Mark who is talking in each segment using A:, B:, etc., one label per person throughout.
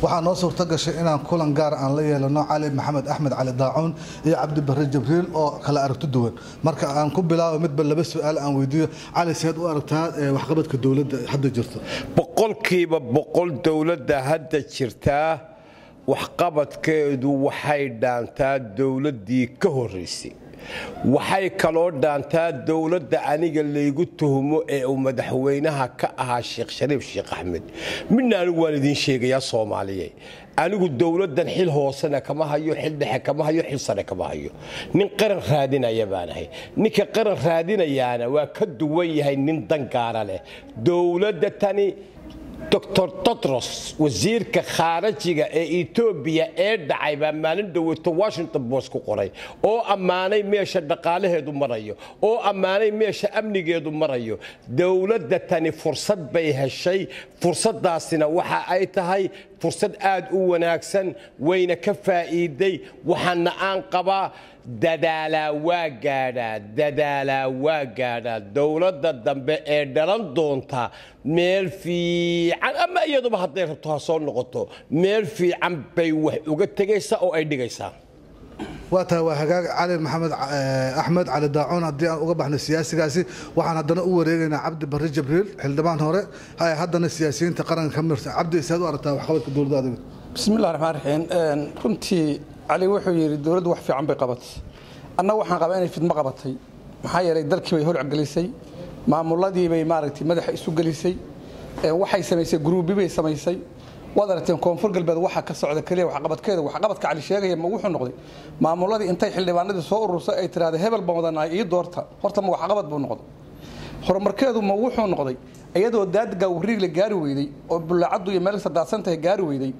A: waxaa noo suurto gashay inaan kulan gaar aan la yeelano cali maxamed axmed cali daacuun iyo cabdi barre jibriil oo kala aragto duwan marka aan ku bilaabo midba laba su-aal aan weydiiyo cali seed u aragtaa waxqabadka dowladda hadda jirto
B: boqolkiiba boqol dowladda hadda jirtaa waxqabadkeedu waxay dhaantaa dowladdii ka horraysay waxay kaloo dhaantaa dowladda aniga laygu tuhumo ee uu madaxweynaha ka ahaa sheekh shariif sheekh axmed midna anigu waan idiin sheegayaa soomaaliye anigu dowladdan xil hoosena kama hayo xil dhexe kama hayo xil sare kama hayo nin qaran raadinaya baan ahay ninka qaran raadinayaana waa ka duwan yahay nin dangaara leh dowladda tani doctor todros wasiirka khaarajiga ee etoobiya ee dhacay baa maalin dhoweeto washington post ku qoray oo ammaanay meesha dhaqaalaheedu marayo oo ammaanay meesha amnigeedu marayo dowladda tani fursad bay heshay fursaddaasina waxa ay tahay fursad aad u wanaagsan wayna ka faa'iiday waxaana aan qabaa dadaalaa waa gaadhaa dadaalaa waa gaadhaa dowladda dambe ee dhalan doonta meel fiican ama iyaduba hadday rabto ha soo noqoto meel fiican bay wax uga tegaysaa oo ay dhigaysaa
A: waa tahay waa hagaag cali maxamed axmed cali daacuun haddii aan uga baxno siyaasigaasi waxaan haddana u wareegaynaa cabdi barre jibriil xildhibaan hore haddana siyaasiyiinta qaranka ka mirta cabdi isaad u aragtaa waxqabadka dowladda adiga
C: bismillahi raxmaan raxiim runtii cali wuxuu yidhi dowladdu wax fiican bay qabatay annaga waxaan qabaa inay fidmo qabatay maxaa yeelay dalkii bay holcgelisay maamuladii bay maaragtay madaxa isu gelisay waxay samaysay gruubi bay samaysay waad aragteen koonfur galbeed waxaa ka socda keliya waxqabadkeeda waxqabadka cali sheegaya ma wuxuu noqday maamuladii intay xildhibaanadii soo urursay ay tiraahda hebel baan wadanahay ii doorta horta ma waxqabad buu noqday horumarkeedu ma wuxuu noqday iyadoo daadga wariig la gaari weyday oo bullaacaddu iyo meel sadaadsantahay gaari weyday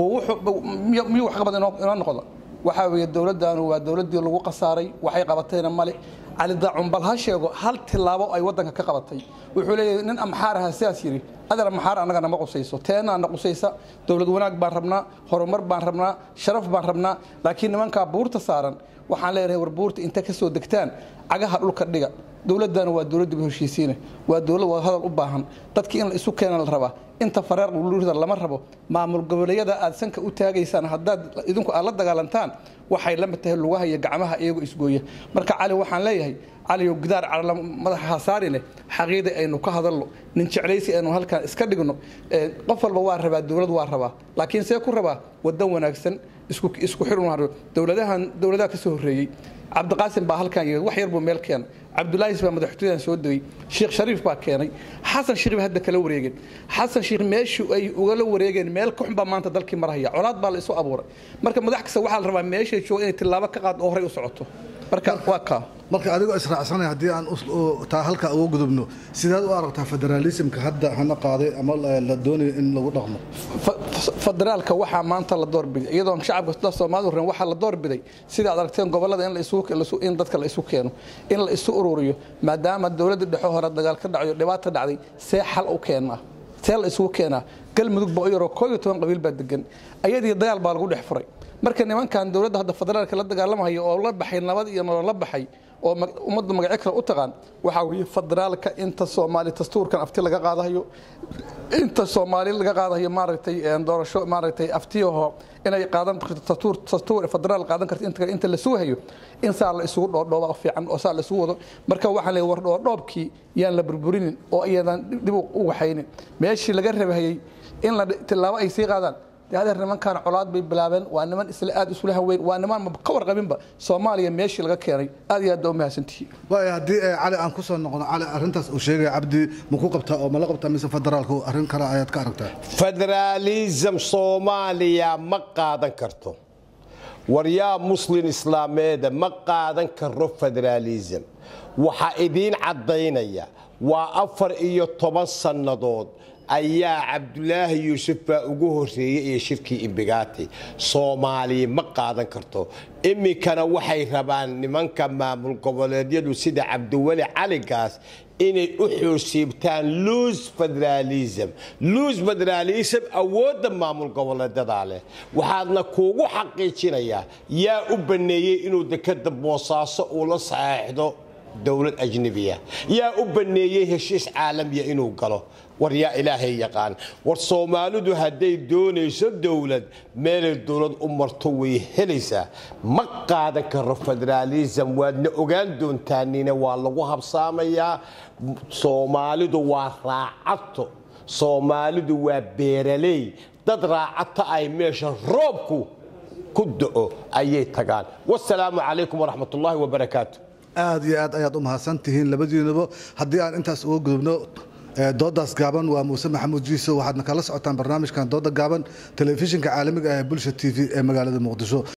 C: miyuu waxqabad inoo noqda waxaa weeye dowladdaanu waa dowladdii lagu qasaaray waxay qabatayna male cali daacun bal ha sheego hal tilaabo ay waddanka ka qabatay wuxuu leeyahay nin amxaar aha sidaas yidhi adal amxaar annaga nama qusayso teenaana qusaysa dowlad wanaag baan rabnaa horumar baan rabnaa sharaf baan rabnaa laakiin nimankaa buurta saaran waxaan leenahay war buurta inta ka soo degtaan cagaha dhulka dhiga dowladdaana waa dowladdiiba heshiisiine waa dowlad wada hadal u baahan dadkii in la isu keena la rabaa inta fareer lurida lama rabo maamul goboleedyada aad sanka u taagaysaan haddaad idinku aad la dagaalantaan waxay la mid tahay lugaha iyo gacmaha iyagoo isgooya marka cali waxaan leeyahay caliyow gidaar carla madaxa hasaarine xaqiida aynu ka hadalno nin jeclaysi aynu halkan iska dhigno qof walba waa rabaa dowlad waa rabaa laakiin see ku rabaa wadan wanaagsan isku isku xirun dowladahan dowladaha ka soo horreeyey cabdiqaasim baa halkan yimid wax yar buu meel keenay cabdulaahis baa madaxtooyadan soo degay sheekh shariif baa keenay xasan sheekh bay hadda kala wareegeen xasan sheekh meeshii ay ugala wareegeen meel ka xun baa maanta dalkii marhaya colaad baa la isu abuuray marka madax kasta waxaa la rabaa meeshay jooga inay tillaabo ka qaad oo horey u socoto marka waa kaa
A: marka adigoo israacsanay haddii aan taa halka uga gudubno sidaad u aragtaa federaalismka hadda hana qaaday ama la doonayo in lagu dhaqmo
C: federaalka waxaa maanta la doorbiday iyadoon shacabka soomaalidu ran waxaa la doorbiday sida aad aragteen gobolada in dadka la isu keeno in la isu ururiyo maadaama dowladda dhexe hore dagaal ka dhacayo dhibaata dhacday see xal u keenaa see la isugu keenaa galmudug ba u yaroo koob iyo toban qabiil baa degan ayadii dagaal baa lagu dhex furay marka nimankan dowladda hadda federaalka la dagaalamayo oo la baxay nabad iyo nolol la baxay oo ummadda magacyo kale u taqaan waxaa weeye federaalka inta soomaali dastuurkan afti laga qaadayo inta soomaali laga qaadayo maaragtay doorasho maaragtay aftiyaho inay qaadan dastuur dastuur federaal qaadan karto inta inta la sugayo in saa la isugu dhoodhooba fiican oo saa la isugu wado marka waxaan leeyahay war dhoodhoobkii yaan la burburinin oo iyadan dib u waxaynin meeshii laga rabahayey in la tilaabo ay sii qaadaan adeer nimankan colaad bay bilaabeen waa niman isla aad isula haweyn waa niman ka warqabinba soomaaliya meeshii laga keenay aad iyo aad baa u mahadsantihiin
A: waaya haddii cali aan ku soo noqono cali arrintaas uu sheegaya cabdi ma ku qabtaa oo ma la qabtaa mise federaalku arrin kale ayaad ka aragtaa
B: federaalism soomaaliya ma qaadan karto waryaa muslin islaameeda ma qaadan karo federaalism waxaa idiin caddaynaya waa afar iyo toban sannadood ayaa cabdulaahi yuusuf baa ugu horreeyey iyo shirkii imbigaati soomaaliya ma qaadan karto iminkana waxay rabaan nimanka maamul goboleedyadu sida cabdiweli caligaas inay u xoosiibtaan luus federalism luus federalism awoodda maamul goboleedadaa leh waxaadna kuugu xaqiijinayaa yaa u banneeyey inuu dekada boosaaso uu la saxeexdo dowlad ajnebiya yaa u banneeyey heshiis caalamiya inuu galo war yaa ilaahay yaqaan war soomaalidu hadday doonayso dowlad meelay dowlad u marto way helaysaa ma qaadan karo federaalism waadna ogaan doontaanina waa lagu habsaamayaa soomaalidu waa raacato soomaalidu waa beeraley dad raacata ay meesha roobku ku da'o ayay tagaan wasalaamu calaykum waraxmatullaahi wabarakaatu
A: aad iyo aad ayaad u mahadsan tihiin labadiinaba haddii aan intaas uga gudubno doodaas gaaban waa muuse maxamuud jiiso waxaadna kala socotaan barnaamijkan dooda gaaban telefishinka caalamiga ah ee bulsha t v ee magaalada muqdisho